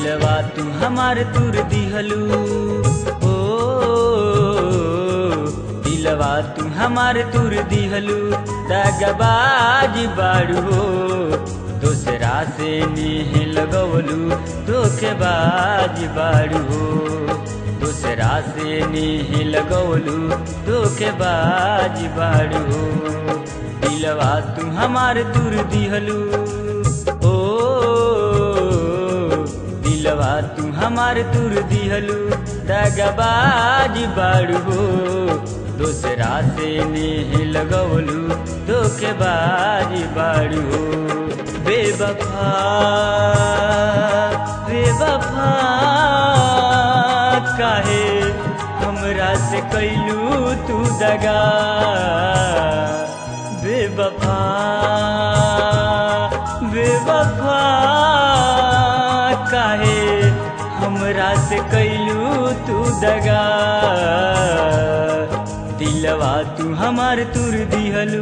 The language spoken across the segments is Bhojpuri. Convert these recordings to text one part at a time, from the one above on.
दिलवा तू हमार तुर दिहलू ओ दिलवा तू हमार तुर दिहलू दगबाज बाड़ू हो दूसरा से नेह लगवलू धोखेबाज बाड़ू हो दूसरा से नेह लगवलू धोखेबाज बाड़ू हो दिलवा तू हमार तुर दिहलू ओ दिलवा तू हमार तुर दिहलू दगबाज बाड़ू हो दूसरा से नेह लगवलू धोखेबाज बाड़ू हो बेवफा बेवफा काहे हमरा से कैलू तू दगा बेवफा बेवफा काहे हमरा से कैलू तू दगा दिलवा तू हमार तुर दिहलू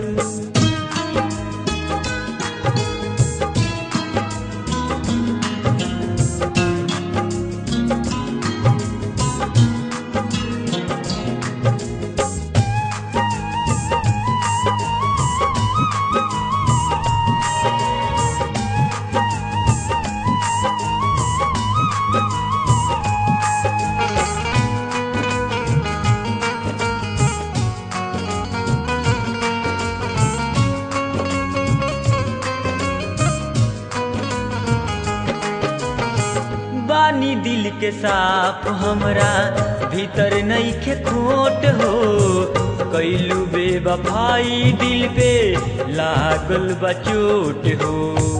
बानी दिल के साफ हमरा भीतर नईखे खोट हो कैलू बेवफाई दिल पे लागल बचोट हो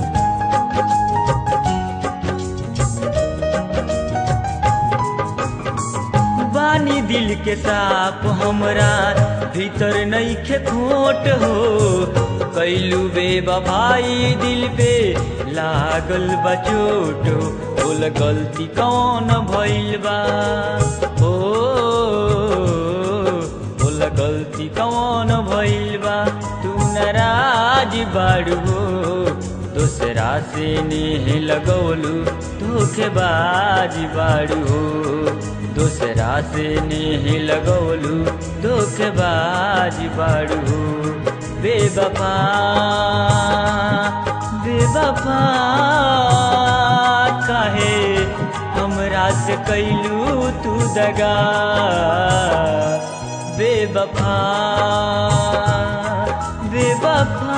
बानी दिल के साफ हमरा भीतर नईखे खोट हो कैलू बेवफाई दिल पे लागल बचोट हो बोल गलती कौन भइल बा ओ बोल गलती कौन भइल बा तू नाराज बाड़ू हो दूसरा से नेह लगौलू धोखेबाज बाड़ू हो दूसरा से नेह लगौलू धोखेबाज बाड़ू हो बेवफा बेवफा काहे हमरा से कैलू तू दगा बेवफा बेवफा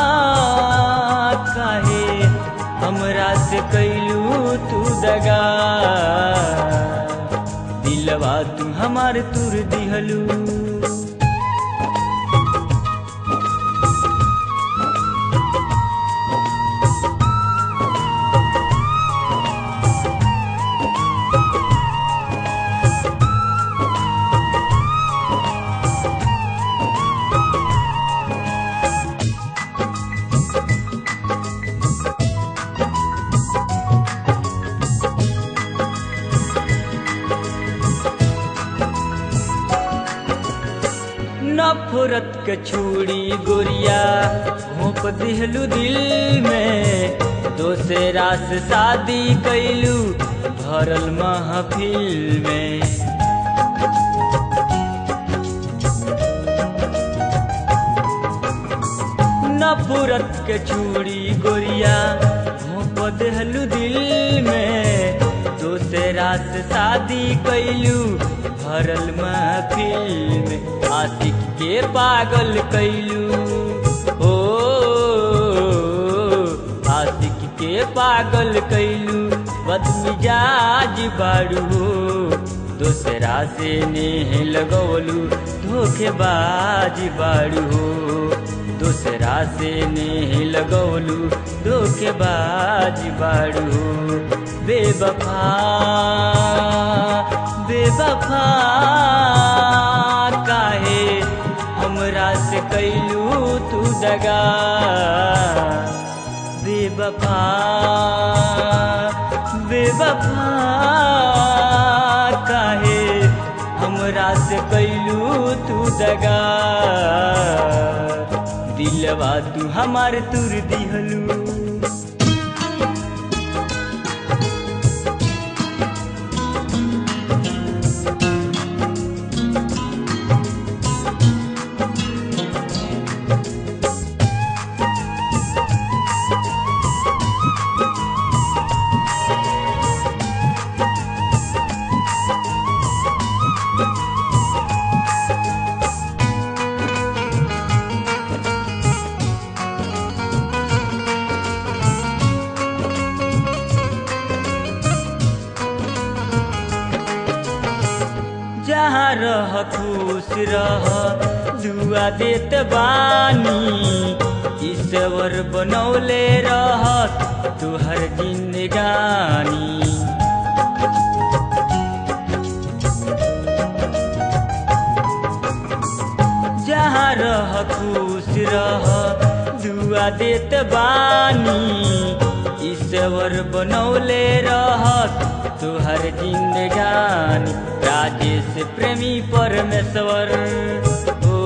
काहे हमरा से कैलू तू दगा दिलवा तू हमार तुर दिहलू नफरत के छुड़ी गोरिया घोप दिहलू दिल में दोसरा से शादी कैलू भरल महफिल में नफरत के छुड़ी गोरिया घोप दिहलू दिल में दोसरा से शादी कैलू भरल महफिल में आशिक के पागल कैलू ओ आशिक के पागल कैलू बदमिजाज बाड़ू हो दूसरा से नेह लगौलू धोखेबाज बाड़ू हो दूसरा से नेह लगौलू धोखेबाज बाड़ू हो बेवफा बेवफा काहे हमरा से कैलू तू दगा बेवफा बेवफा काहे हमरा से कैलू तू दगा दिलवा तू हमार तुर दिहलू रह खुश रह दुआ देत बानी ईश्वर बनौले रहत तुहर जिंदगानी जहाँ रह खुश रह दुआ देत बानी ईश्वर बनौले रहत तुहर जिंदगानी राजेश प्रेमी परमेश्वर ओ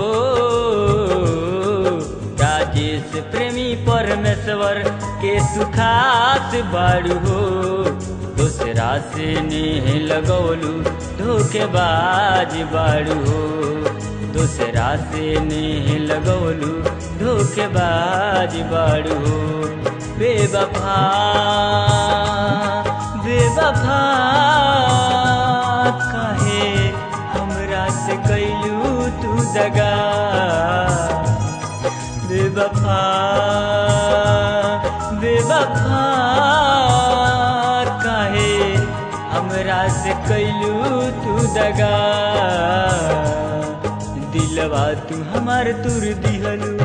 राजेश प्रेमी परमेश्वर के सुखात बाड़ू हो दूसरा से नेह लगौलू धोखेबाज बाड़ू हो दूसरा से नेह लगौलू धोखेबाज बाड़ू हो बेवफा बेवफा कहे हमरा से कैलू तू दगा बेवफा बेवफा कहे हमरा से कैलू तू दगा दिलवा तू हमार तुर दिहलू